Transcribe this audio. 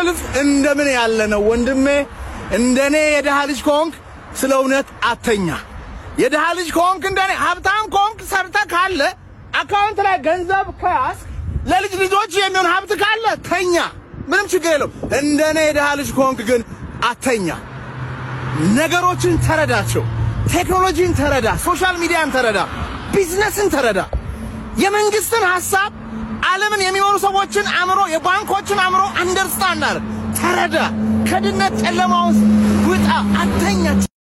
ሰልፍ እንደምን ያለ ነው ወንድሜ። እንደኔ የድሃ ልጅ ከሆንክ ስለ እውነት አተኛ። የድሃ ልጅ ከሆንክ እንደኔ ሀብታም ከሆንክ ሰርተ ካለ አካውንት ላይ ገንዘብ ከያዝክ ለልጅ ልጆች የሚሆን ሀብት ካለ ተኛ፣ ምንም ችግር የለውም። እንደኔ የድሃ ልጅ ከሆንክ ግን አተኛ። ነገሮችን ተረዳቸው። ቴክኖሎጂን ተረዳ፣ ሶሻል ሚዲያን ተረዳ፣ ቢዝነስን ተረዳ፣ የመንግስትን ሐሳብ ዓለምን የሚመሩ ሰዎችን አእምሮ፣ የባንኮችን አእምሮ አንደርስታንድ አድርግ፣ ተረዳ። ከድነት ጨለማ ውስጥ ውጣ፣ አተኛ።